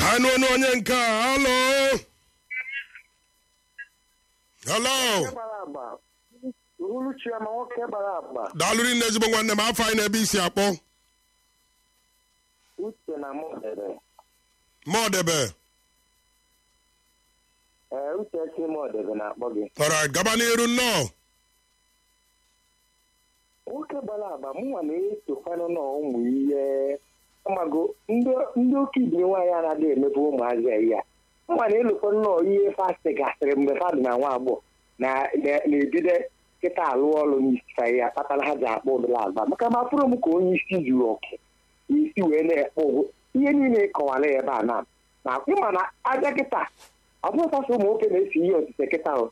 anụ ọnụ onye nke a halo halo gbara agba uhuruchi ama nwoke gbara agba daalụ rinne ezigbo nwanne m afọ anyị na-ebe isi akpọ uche na mọdebe mọdebe ee uche si mọdebe na-akpọ gị ọra gaba n'iru nnọọ nwoke gbara agba mụnwa na-esokwanụ na ụmụ ihe ọmago ndị oke ibiri nwaanyị anaghị emepe ụmụazị ya ihe mụnwa na-elokwa nnọọ ihe fasti gasịrị mgbe fadị na nwa agbọghọ na-ebido kịta alụ ọrụ n'isi fa ya kpatara ha ji akpọ ụdịrị agba maka ma pụrụ m ka onye isi juru ọkụ isi wee na-ekpe ụgwụ ihe niile kọwara ya ebe a na na ịma na aja kịta ọ bụrụ sasị ụmụ nwoke na-esi ihe otite kịta o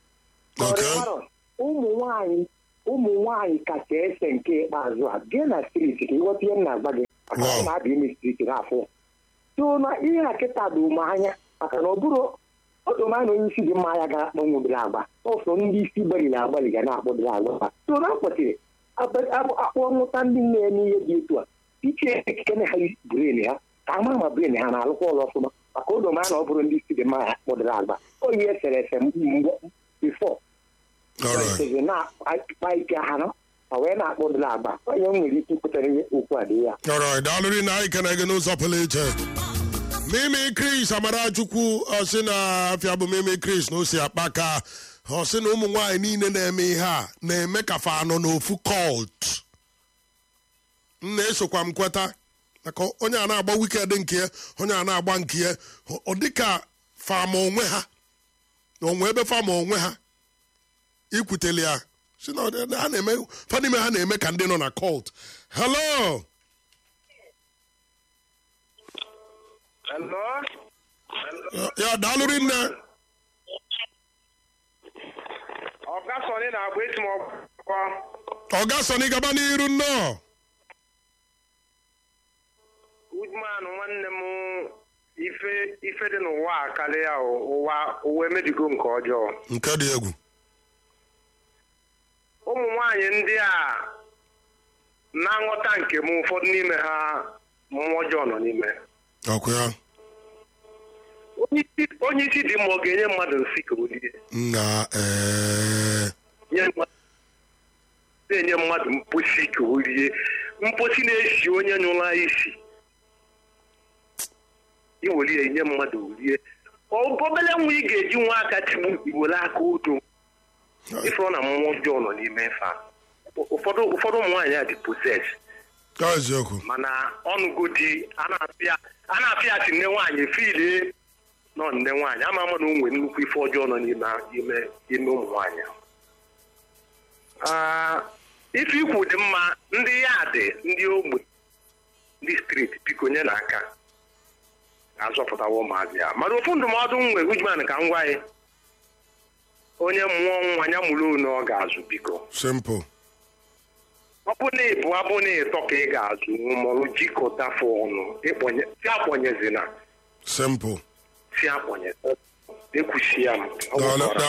ụmụ nwaanyị ụmụ nwaanyị kacha ese nke ikpeazụ a gee na striti ka ịghọta ihe m na-agba gị maka ọ na-abịa ime striti n'afọ so na ihe a kịta dị ume anya maka na ọ bụrụ ọdụmanya onye isi dị mma ya ga-akpọnwụdịrị agba ọsọ ndị isi gbaliri agbalị ga na-akpọdịrị agba so na akpọchiri akpọ nwụta ndị na-eme ihe dị etu a iche ekike na ha bren ha ka ama ma bren ha na-alụkwa ọrụ ọfụma maka ụdụmanya na ọ bụrụ ndị isi dị mma ya akpọdịrị agba o ihe esere ese mgbe bifọ na-akpa ike ha nọ ma wee na-akpọdịrị agba onye nwere ike ikwetara ihe okwu a dị ya ọra daalụ rinne anyị kene gị n'ụzọ pụrụ iche mimi chris amarachukwu ọsị na afịa bụ mimi chris na osi akpa ka ọsị na ụmụ nwaanyị niile na-eme ihe a na-eme ka fa anọ n'ofu cult m na-esokwa m kweta maka onye a na-agba wikend nke ya onye a na-agba nke ya ọ dịka fama onwe ha na onwe ebe fama onwe ha ikwutele ya si na ha na-eme fa n'ime ha na-eme ka ndị nọ na cult hello Hello? ya daalụ rinne Ọga Sọni na-agba esi m ọkpọ. ọga sọni gaba n'iru nnọọ Udman nwanne m ife ife dị n'ụwa a karịa ụwa ụwa emebigo nke ọjọọ. nke dị egwu Ụmụ nwaanyị ndị a na nghọta nke m ụfọdụ n'ime ha mmụọ ọjọọ nọ n'ime. ọkụ ya Onye isi dị mma ọ ga-enye mmadụ nsị ka o rie. na ee Nye mmadụ- na-enye mmadụ mposi ka o rie mposi na-esi onye nyụla isi iwere ya nye mmadụ rie Ọ- obele nwa ị ga-eji nwa aka tigbu iwere aka odo ịfụrụ na mmụọ ọjọọ nọ n'ime fa ụfọdụ ụfọdụ ụmụ nwaanyị a dị poses ka eziokwu mana ọnụgo di a na-apịa a na-apịa asị nne nwaanyị filie nọ nne nwaanyị ama ama na o nwere nnukwu ife ọjọọ nọ n'ime ime ime ụmụ nwaanyị Ah, ife ikwu dị mma ndị ya dị ndị ogbe ndị steeti biko nye n'aka azọpụtawa ụmụazị ya mana ofu ndụmọdụ m nwere ujman ka m gwa ya onye mụọ nwa ya mụrụ one ọ ga-azụ biko simple ọ bụ na ịbụ abụ na ịtọ ka ị ga-azụ mọrụ jikọta fụ ọnụ ịkpọnye si akpọnyezina simple si akpọnye ekwusi ya m Ọ Daalụ- gwụkwara.